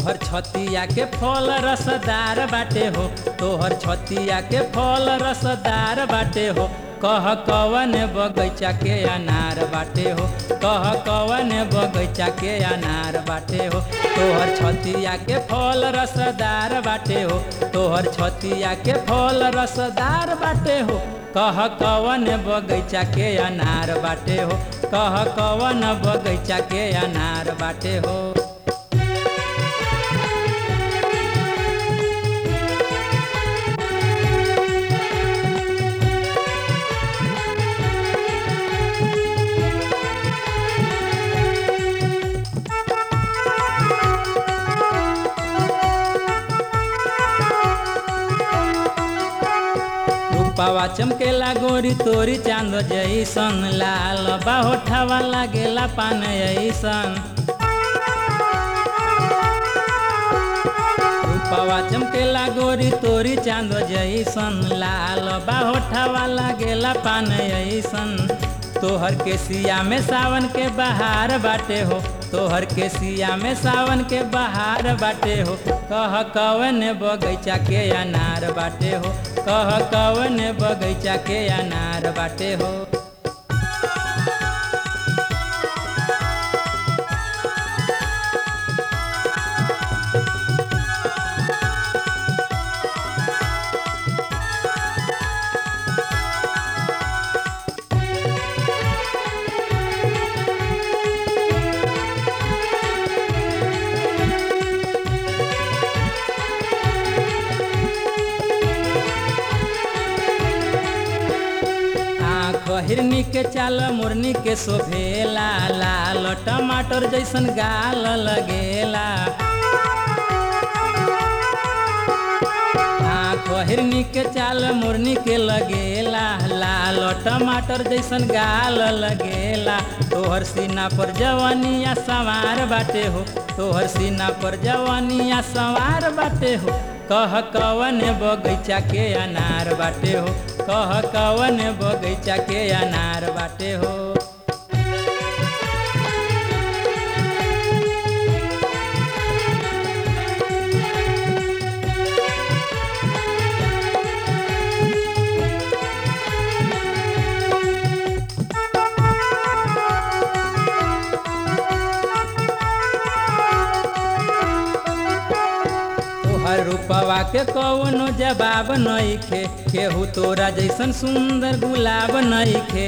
तोहर छतिया के फल रसदार बाटे हो तोहर छतिया के फल रसदार बाटे हो कह कवन बगैचा के अनार बाटे हो कह कवन बगैचा के अनार बाटे हो तोहर छतिया के फल रसदार बाटे हो तोहर छतिया के फल रसदार बाटे हो कह कवन बगैचा के अनार बाटे हो कह कवन बगैचा के अनार बाटे हो रूपावा चमकेला गोरी तोरी चांद जैसन लाल बाहोठावा लागेला पान ऐसन रूपावा चमकेला गोरी तोरी चांद जैसन लाल बाहोठावा लागेला पान ऐसन तोहर के सिया में सावन के बहार बाटे हो तोहर के सिया में सावन के बहार बाटे हो कह कवन बगैचा के अनार बाटे हो कह कवन बगैचा के अनार बाटे हो आँख हिरनी के चाल मुरनी के शोभेला लाल टमाटर जैसन गाल लगेला आँख हिरनी के चाल मुरनी के लगेला लाल टमाटर जैसन गाल लगेला तोहर सीना पर जवानिया सवार बाटे हो तोहर सीना पर जवानिया सवार बाटे हो कह कवन बगैचा के अनार बाटे हो कह कवन बगैचा के अनार बाटे हो तोहर रूपवा के कौनो जवाब नइखे केहू तोरा जैसन सुंदर गुलाब नइखे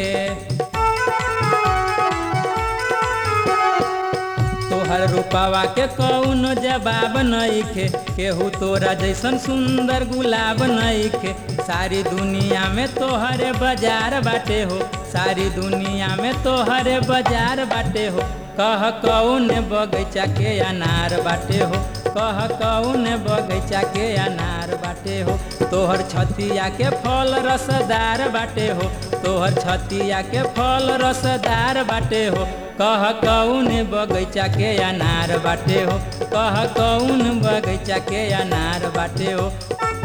तोहर रूपवा के कौनो जवाब नइखे केहू तोरा जैसन सुंदर गुलाब नइखे सारी दुनिया में तोहरे बाजार बाटे हो सारी दुनिया में तोहरे बाजार बाटे हो कह कौन बगैचा के अनार बाटे हो कह कौन बगैचा के अनार बाटे हो तोहर छतिया के फल रसदार बाटे हो तोहर छतिया के फल रसदार बाटे हो कह कौन बगैचा के अनार बाटे हो कह कौन बगैचा के अनार बाटे हो